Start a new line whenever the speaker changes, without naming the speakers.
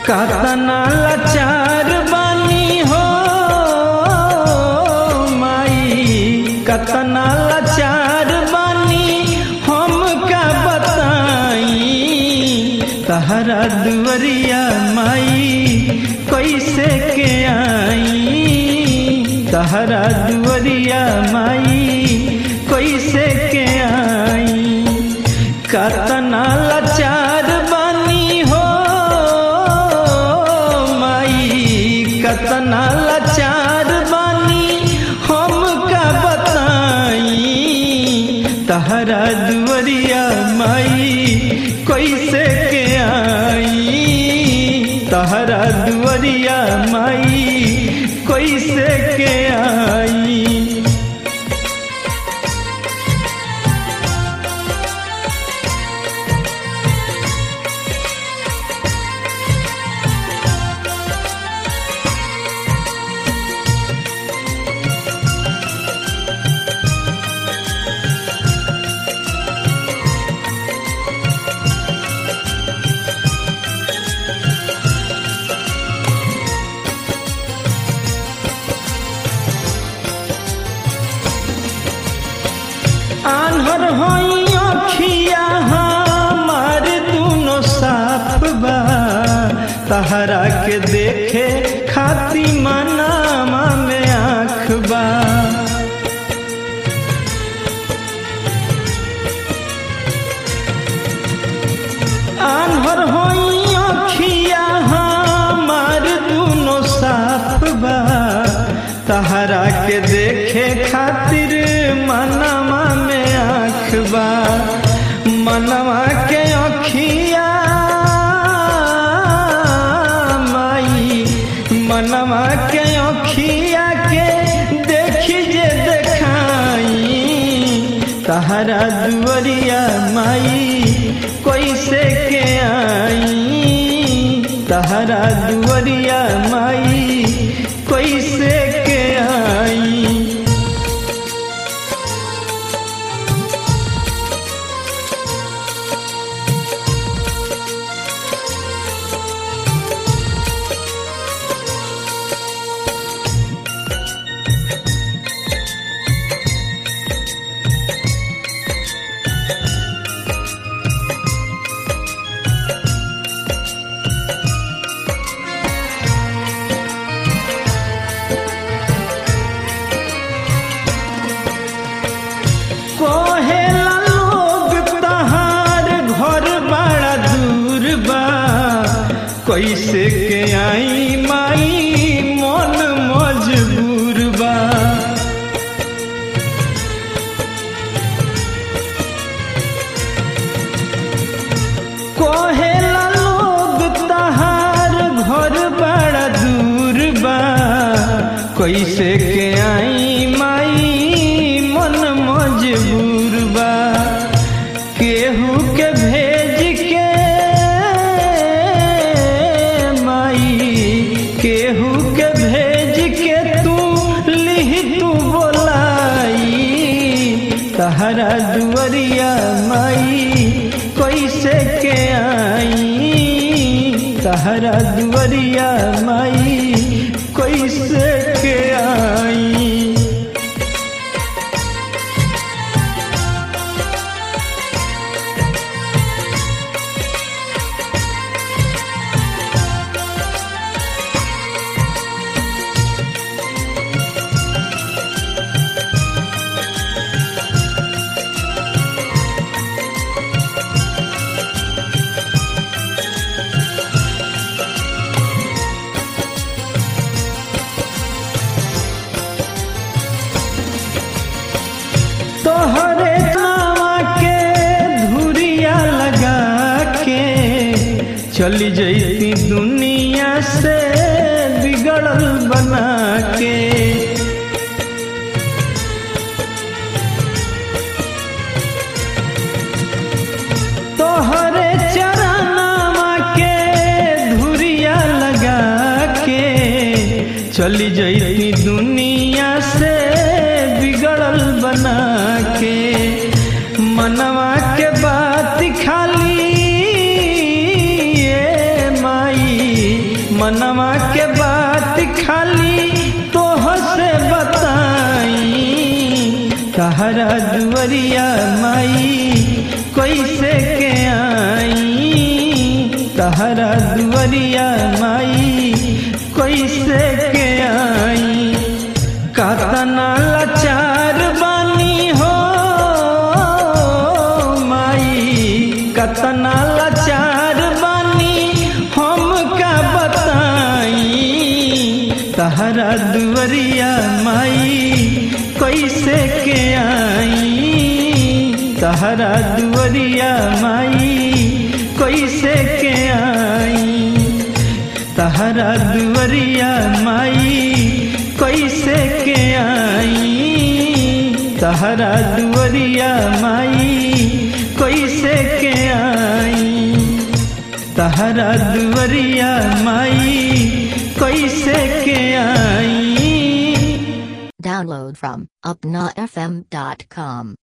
कतना लाचार बानी हो माई कतना लाचार बानी हम का बताई तहरा दुवरिया माई कैसे के आई तहरा दुवरिया माई कैसे के आई कतना लाचार बानी हो माई कतना लाचार बानी हम का बताई तहरा दुवरिया माई कैसे के आई तहरा दुवरिया माई कैसे के आई आन्हर होई अखिया हमार दुनो साफ बा तहरा के देखे खाती मनामा में आँख बा आन्हर होई अखिया हमार दुनो साफ बा तहरा के देखे खातिर मनवा में आँख बा मनवा के अखिया माई मनवा के अखिया के देखी जे देखाई तहरा दुवरिया माई कैसे के आई तहरा दुवरिया माई कैसे के आई कोहेला लोग तहार घर बड़ा दूर बा कैसे के आई माई मन मजबूर बा कोहेला लोग तहार घर बड़ा दूर बा कैसे के आई माई मन मजबूर बा केहू के भेज के माई केहू के भेज के तू लिह तू बोलाई तहरा दुवरिया माई कैसे के आई तहरा दुवरिया माई कैसे के आई तोहरे नावा के धुरिया लगा के चली जैती दुनिया से बिगड़ल बना के तोहरे चरनावा के धुरिया लगा के चली जैती दुनिया से बिगड़ल बना के मनवा के बात खाली ए माई मनवा के बात खाली तोह से बताई तहरा दुवरिया माई कैसे के आई तहरा दुवरिया माई कैसे के आई कतना लाचार बानी हो माई कतना लाचार बानी हम का बताई तहरा दुवरिया माई कैसे के आई तहरा दुवरिया माई कैसे के आई तहरा दुवरिया माई कैसे के आई तहरा दुवरिया माई कैसे के आई तहरा दुवरिया माई कैसे के आई
Download from UpnaFM.com.